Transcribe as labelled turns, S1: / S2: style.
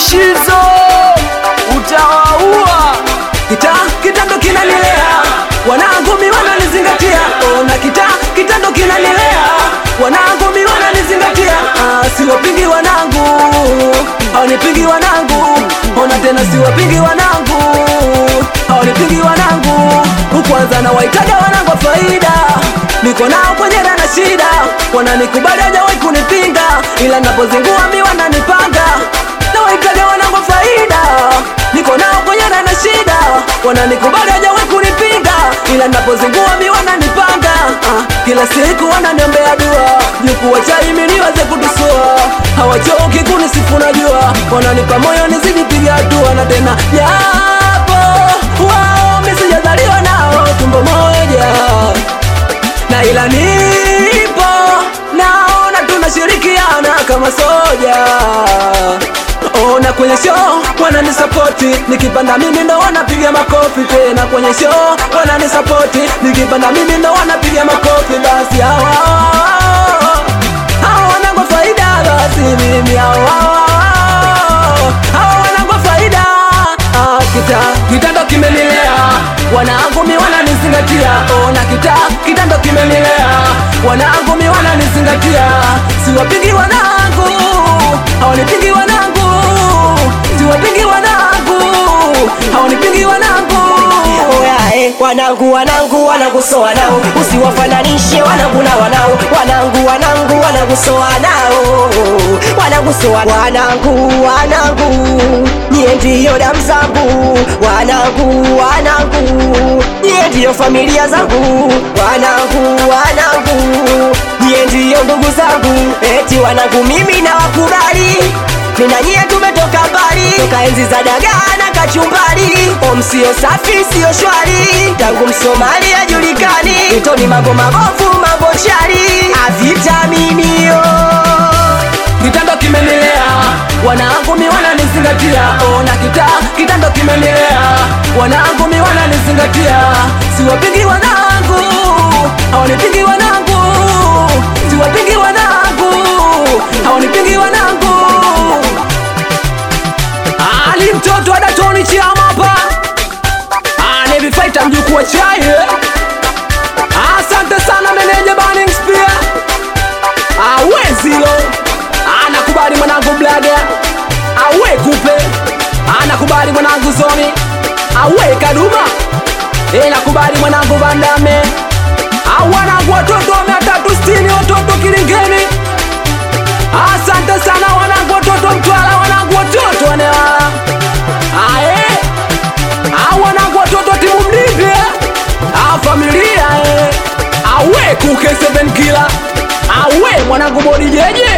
S1: Shizo utawaua.
S2: kita kitando kinanilea wanangu mi wananizingatia ona kita kitando kinanilea wanangu mi wananizingatia ah, siwapingi wanangu awanipingi wanangu ona tena siwapingi wanangu awanipingi wanangu kwanza na waitaga wanangu wa faida niko nao kwenye na shida wananikubali hajawahi kunipinga ila napozingua mi wananipanga na waitaga wanangu wa faida niko nao kwenye na shida wananikubali hajawahi kunipinga ila napozingua mi wananipanga ah, kila siku wananiombea dua jukuwa chai mi niweze kutusua hawachoki kunisifu najua wananipa moyo nizidi piga hatua na tena japo wao mi sijazaliwa nao tumbo moja na ila nipo naona tunashirikiana kama soja ona kwenye show wananisapoti nikipanda mimi ndo wanapiga makofi tena kwenye show wananisapoti nikipanda mimi ndo wanapiga makofi basi hawa hawa wanangwa faida basi mimi hawa hawa wanangwa faida Ah, kita kitando kimenilea wanangu mi wananizingatia ona kita kitando kimenilea wanangu mi wananizingatia siwapingi wanangu hawanipingi wanangu siwapingi wanangu hawanipingi wanangu
S3: Oyae, wanangu wanangu wanangu so wanao usiwafananishe wanangu na wanao wanangu wanangu wanangu so wanao wanangu so wa- wanangu wanangu nyie ndiyo damu zangu wanangu wanangu nyie ndiyo familia zangu wanangu wanangu nyie ndiyo ndugu zangu eti wanangu mimi na wakubali mina nyie tumetoka mbali toka enzi za dagaa na kachumbari om sio safi sio shwari tangu msomali ajulikani itoni mambo mabovu mambo shari avitaminio
S2: kitando kimenilea wanangu mi wananizingatia ona kita kitando kimenilea wanangu mi wananizingatia siwapingi wanangu hawanipingi wanangu siwapingi wanangu hawanipingi wanangu ali mtoto adatoni chiamapa nevifaita mjukuu wa chai asante sana meneja Burning Spear awezilo anakubali mwanangu blaga awe kupe anakubali mwanangu zoni awe kaduma inakubali mwanangu vandame awanangu watoto mia tatu sitini watoto kilingeni asante sana wanangu watoto mtwala wanangu watoto wanewala aye awanangu watoto timu mdivye afamilia eh. awe kuke 7 kila awe mwanangu bodi jeje